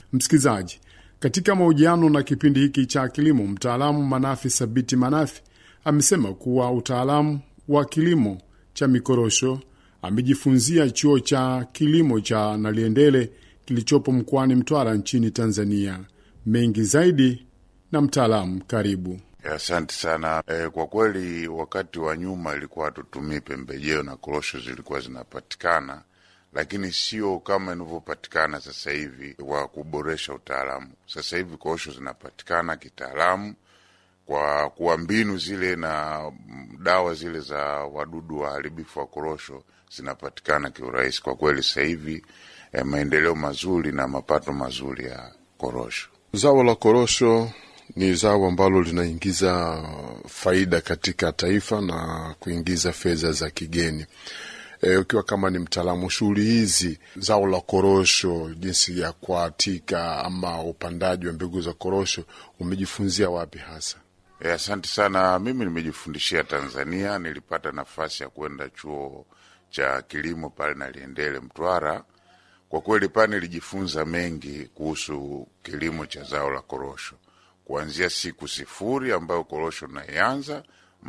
Msikilizaji, katika mahojiano na kipindi hiki cha kilimo, mtaalamu Manafi Sabiti Manafi amesema kuwa utaalamu wa kilimo cha mikorosho amejifunzia chuo cha kilimo cha Naliendele kilichopo mkoani Mtwara nchini Tanzania. Mengi zaidi na mtaalamu, karibu. Asante sana. E, kwa kweli wakati wa nyuma ilikuwa hatutumii pembejeo na korosho zilikuwa zinapatikana, lakini sio kama inavyopatikana sasa hivi wa kuboresha utaalamu. Sasa hivi korosho zinapatikana kitaalamu kwa kuwa mbinu zile na dawa zile za wadudu waharibifu wa korosho zinapatikana kiurahisi. Kwa kweli sasa hivi e, maendeleo mazuri na mapato mazuri ya korosho. Zao la korosho ni zao ambalo linaingiza faida katika taifa na kuingiza fedha za kigeni. E, ukiwa kama ni mtaalamu shughuli hizi, zao la korosho, jinsi ya kuatika ama upandaji wa mbegu za korosho, umejifunzia wapi hasa? E, asante sana. Mimi nimejifundishia Tanzania, nilipata nafasi ya kwenda chuo cha kilimo pale Naliendele, Mtwara. Kwa kweli pale nilijifunza mengi kuhusu kilimo cha zao la korosho kuanzia siku sifuri ambayo korosho naianza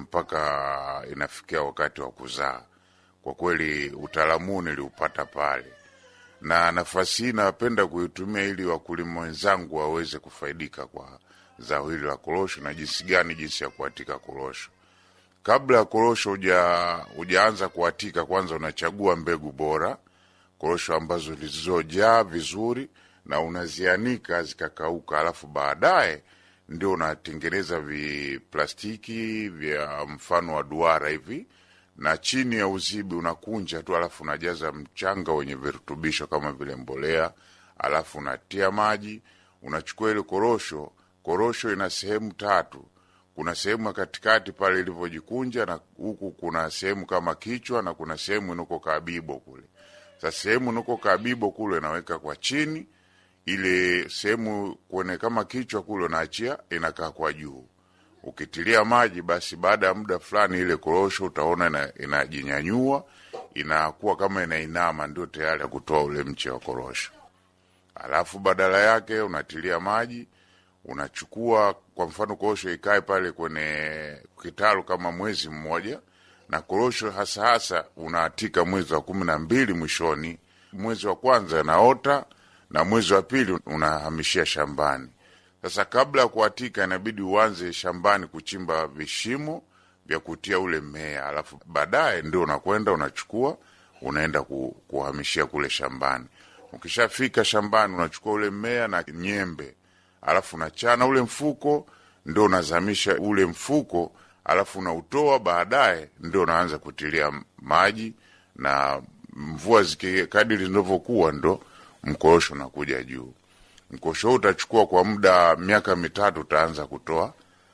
mpaka inafikia wakati wa kuzaa. Kwa kweli utaalamu huu niliupata pale, na nafasi hii napenda kuitumia ili wakulima wenzangu waweze kufaidika kwa zao hili la korosho na jinsi gani, jinsi ya kuatika korosho. Kabla ya korosho hujaanza kuatika, kwanza unachagua mbegu bora, korosho ambazo zilizojaa vizuri, na unazianika zikakauka, alafu baadaye ndio unatengeneza viplastiki vya mfano wa duara hivi, na chini ya uzibi unakunja tu, alafu unajaza mchanga wenye virutubisho kama vile mbolea, alafu unatia maji, unachukua ile korosho. Korosho ina sehemu tatu. Kuna sehemu ya katikati pale ilivyojikunja, na huku kuna sehemu kama kichwa, na kuna sehemu inuko kabibo kule. Sasa sehemu inuko kabibo kule inaweka kwa chini ile sehemu kuone kama kichwa kule unaachia inakaa kwa juu. Ukitilia maji, basi baada ya muda fulani ile korosho utaona inajinyanyua, inakuwa kama inainama, ndio tayari ya kutoa ule mche wa korosho. Alafu badala yake unatilia maji, unachukua kwa mfano korosho ikae pale kwenye kitalu kama mwezi mmoja, na korosho hasa hasa unaatika mwezi wa kumi na mbili mwishoni. Mwezi wa kwanza naota na mwezi wa pili unahamishia shambani. Sasa kabla ya kuatika, inabidi uanze shambani kuchimba vishimo vya kutia ule mmea, alafu baadaye ndio unakwenda unachukua unaenda ku, kuhamishia kule shambani. Ukishafika shambani, unachukua ule mmea na nyembe, alafu unachana ule mfuko, ndio unazamisha ule mfuko, alafu unautoa. Baadaye ndio unaanza kutilia maji, na mvua zikikadiri zinavyokuwa ndo mkorosho unakuja juu. Mkorosho huu utachukua kwa muda miaka mitatu, utaanza kutoa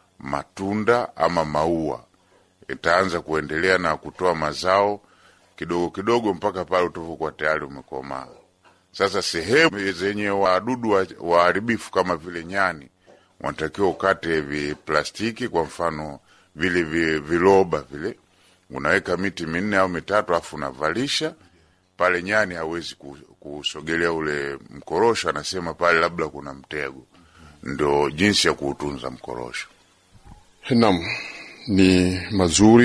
matunda ama maua, itaanza kuendelea na kutoa mazao kidogo kidogo mpaka pale utavokuwa tayari umekomaa. Sasa sehemu zenye wadudu waharibifu kama vile nyani, wanatakiwa ukate viplastiki, kwa mfano vile viloba vile, unaweka miti minne au mitatu, alafu unavalisha pale nyani hawezi kusogelea ule mkorosho, anasema pale labda kuna mtego. Ndo jinsi ya kuutunza mkorosho. Naam, ni mazuri